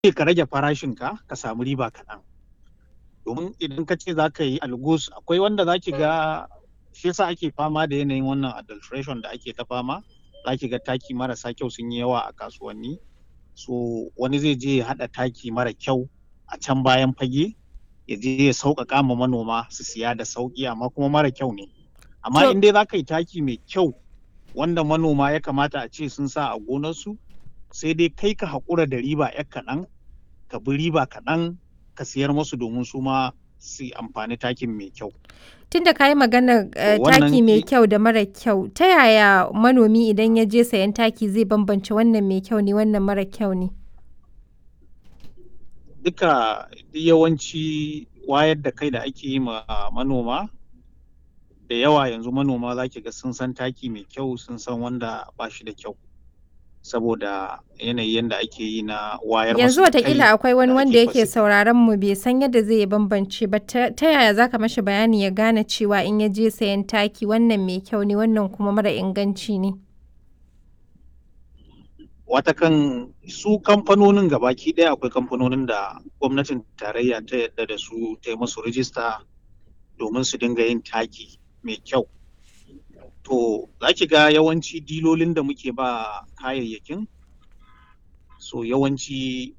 ka rage farashinka ka samu riba kaɗan domin idan ka ce za ka yi algus akwai wanda za ki ga shi yasa ake fama da yanayin wannan adulteration da ake ta fama za ki ga taki marasa kyau sun yi yawa a kasuwanni so wani zai je ya haɗa taki mara kyau a can bayan fage ya je ya sauƙaƙa ma manoma su siya da sauƙi amma kuma mara kyau ne amma in dai za ka yi taki mai kyau wanda manoma ya kamata a ce sun sa a gonarsu sai dai kai ka haƙura da riba ya kaɗan ka bi riba kaɗan ka siyar musu domin su ma su amfani takin mai kyau. Tun da ka yi maganar taki mai kyau da mara kyau, ta yaya manomi idan ya je sayan taki zai bambance wannan mai kyau ne wannan mara kyau ne? Duka yawanci wayar da kai da ake yi ma manoma da yawa yanzu manoma za ki ga sun san taki mai kyau sun san wanda ba shi da kyau. saboda yanayi yadda ake yi na wayar yanzu watakila akwai wani wanda yake sauraron mu bai san yadda zai bambance ba ta yaya zaka mashi bayani ya gane cewa in ya je sayan taki wannan mai kyau ne wannan kuma mara inganci ne watakan su kamfanonin gabaki ɗaya akwai kamfanonin da gwamnatin tarayya ta yadda da su ta yi musu rijista domin su dinga yin taki mai kyau to za ki ga yawanci dilolin da muke ba kayayyakin so yawanci